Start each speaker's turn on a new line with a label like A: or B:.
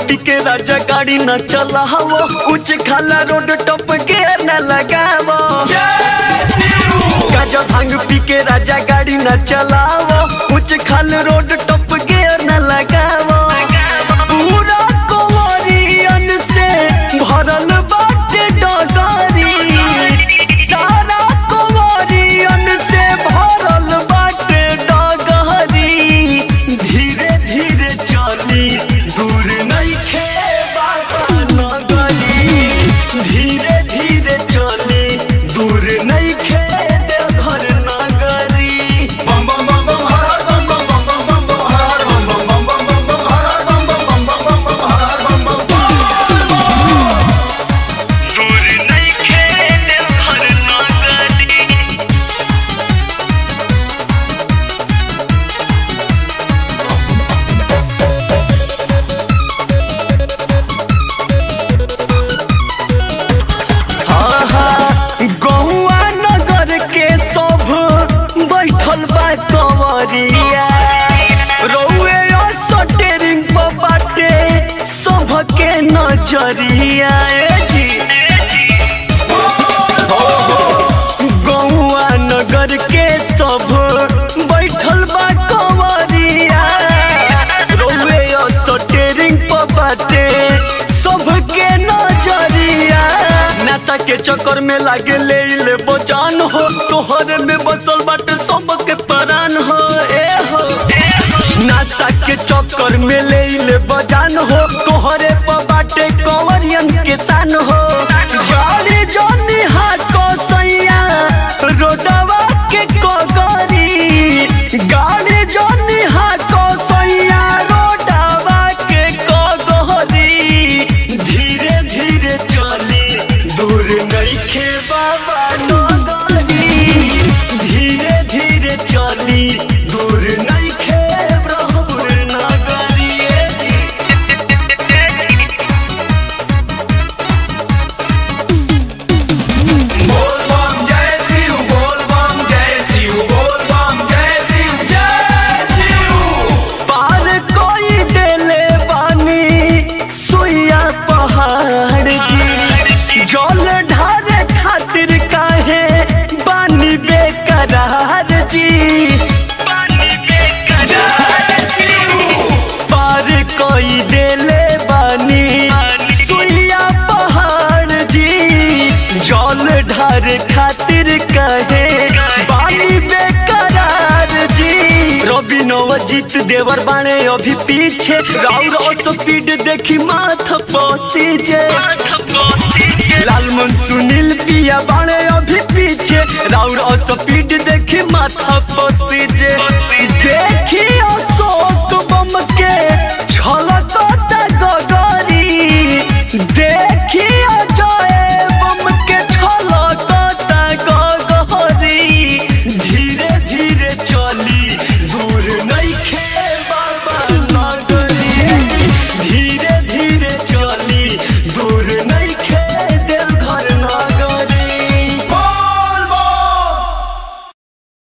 A: पी के राजा गाड़ी न चलावो उच्च खाला रोड टप के न लगावो गाजा भांग पी के राजा गाड़ी न चलावो उच्च खाल रोड टप के न लगावो पूरा कोवरियन से भरल बाटे डगरी सारा कोवरियन से भरल बाटे डगरी धीरे धीरे चली दूर नइखे बाबा नगरी धीरे धीरे चली दूर नइखे देवघर नगरी बम बम बम बम हर बम बम बम बम बम बम हर बम बम बम बम बम हर बम बम बम बम बम हर बम बम दूर नइखे देवघर नगरी गौआ नगर के सब बैठल बा कंवरिया रौए सटेरिंग पर बाटे सबके नजरिया ए जी गौआ नगर के सब बैठल बा कंवरिया रौए सटेरिंग पर बाटे सबके नजरिया नशा के चक्कर में लागे ले ले बचान हो तोहरे में बसल बाटे सबके परान हो ए हो नशा के चक्कर में ले ले बजान हो तोहरे पर बाटे कंवरियन के सान हो गाड़ी जानी हाको सैया रोडवा के कगरी गाड़ी जानी हाको सैया रोडवा के कगरी धीरे धीरे चली दूर नइखे बाबा नगरी धीरे धीरे चली दूर नइखे ब्रह्मपुर नगरी ए जी।
B: बोल बम जय शिव बोल बम जय शिव बोल बम जय शिव जय शिव
A: पार कोई देले बानी सुइया पहाड़ जी जल ढारे खातिर काहे बानी बेकरार जी पार कोई देले बानी सुइया पहाड़ जी जल ढार खातिर कहे बानी बेकरार जी रवि नवजीत देवर बाणे अभी पीछे राउर स्पीड देखी माथ पसी जे लालमन सुनील पिया बाणे अभी पीछे राउर स्पीड देखी माथा पसी जे देखी अशोक बम के छलकता गगरी देख